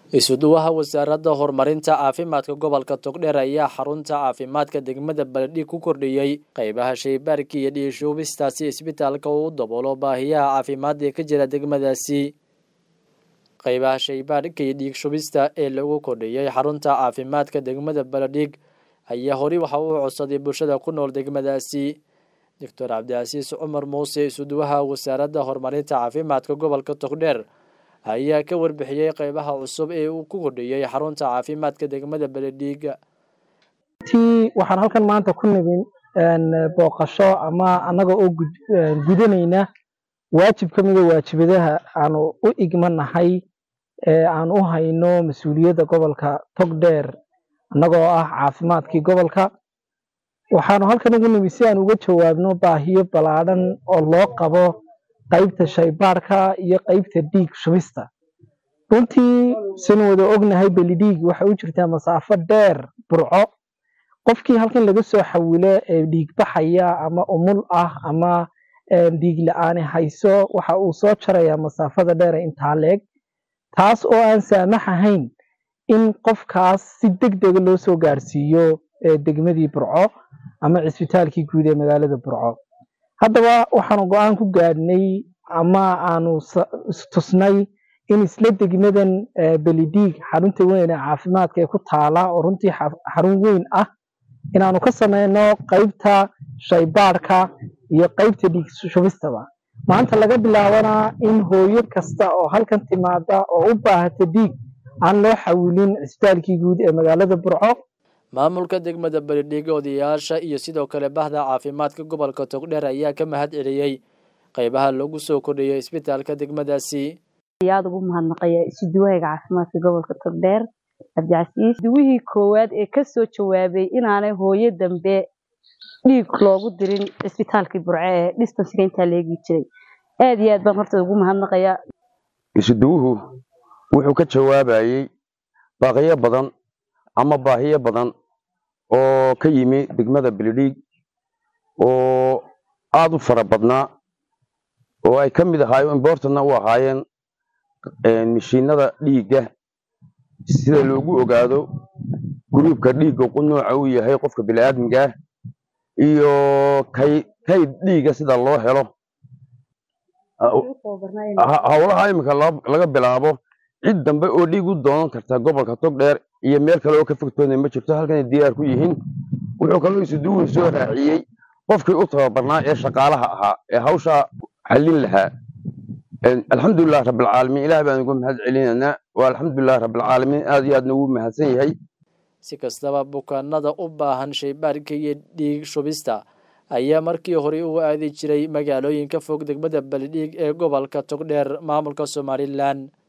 isuduwaha wasaaradda horumarinta caafimaadka gobolka togdheer ayaa xarunta caafimaadka degmada baledhig ku kordhiyey qeybaha shaybaarka iyo dhiishuubistaasi isbitaalka uu daboolo baahiyaha caafimaad ee ka jira degmadaasi qeybaha shaybaarka iyo dhiigshubista ee lagu kordhiyey xarunta caafimaadka degmada baledhig ayaa hori waxa uu codsaday bulshada ku nool degmadaasi doctor cabdicasiis cumar muuse isuduwaha wasaaradda horumarinta caafimaadka gobolka togdheer ayaa ka warbixiyey qeybaha cusub ee uu ku kordhiyey xarunta caafimaadka degmada beledhiiga ti waxaan halkan maanta ku nibin booqasho ama annaga oo gudanayna waajib ka mida waajibadaha aanu u igmanahay ee aan u hayno mas-uuliyadda gobolka togdheer annagoo ah caafimaadkii gobolka waxaanu halkan ugu nimi si aan uga jawaabno baahiyo ballaadhan oo loo qabo qaybta shaybaarka iyo qaybta dhiig shubista runtii sinu wada ognahay belidhiig waxay u jirtaa masaafo dheer burco qofkii halkan laga soo xawilo ee dhiig baxaya ama umul ah ama dhiig la-aani hayso waxa uu soo jarayaa masaafada dheere intaa leeg taas oo aan saamax ahayn in qofkaas si deg dega loo soo gaarsiiyo degmadii burco ama cisbitaalkii guud ee magaalada burco haddaba waxaanu go-aan ku gaadhnay ama aanu istusnay in isla degmadan belidhiig xarunta weyn ee caafimaadka ee ku taala oo runtii xarun weyn ah inaanu ka sameyno qaybta shaybaadhka iyo qaybta dhiig shubistaba maanta laga bilaabana in hooyo kasta oo halkan timaada oo u baahata dhiig aan loo xawilin cisbitaalkii guud ee magaalada burco maamulka degmada beledhiiga odayaasha iyo sidoo kale bahda caafimaadka gobolka togdheer ayaa ka mahad celiyey qeybaha lagu soo kordhiyey isbitaalka degmadaasi ayaad ugu mahadnaqaya isuduwahayga caafimaadka gobolka togdheer cabdicasiis duwihii koowaad ee kasoo jawaabay inaanay hooyo dambe dhiig loogu dirin cisbitaalkii burce ee distansiga intaa leegi jiray aad iyo aad baan horta ugu mahadnaqaya isuduwuhu wuxuu ka jawaabayey baaqiyo badan ama baahiyo badan oo ka yimi degmada beledhiig oo aada u fara badnaa oo ay ka mid ahaayo imbortana u ahaayeen mishiinada dhiigga sida loogu ogaado guruubka dhiigga nooca uu yahay qofka bini'aadmigaah iyo kayd dhiigga sida loo helo howlaha iminka laga bilaabo cid dambe oo dhiig u doonan karta gobolka togdheer iyo meel kale oo ka fogtoona ma jirto halkanay diyaar ku yihiin wuxuu kaloo isuduwuhu soo raaciyey qofkii u tababarnaa ee shaqaalaha ahaa ee hawshaa xallin lahaa alxamdulilah rabbilcaalamiin ilaah baan ugu mahad celinaynaa waa alxamdulilah rabbilcaalamiin aad iyo aadna ugu mahadsan yahay si kastaba bukaanada u baahan shaybaarka iyo dhiig shubista ayaa markii hore u aadi jiray magaalooyinka fog degmada beledhiig ee gobolka togdheer maamulka somalilan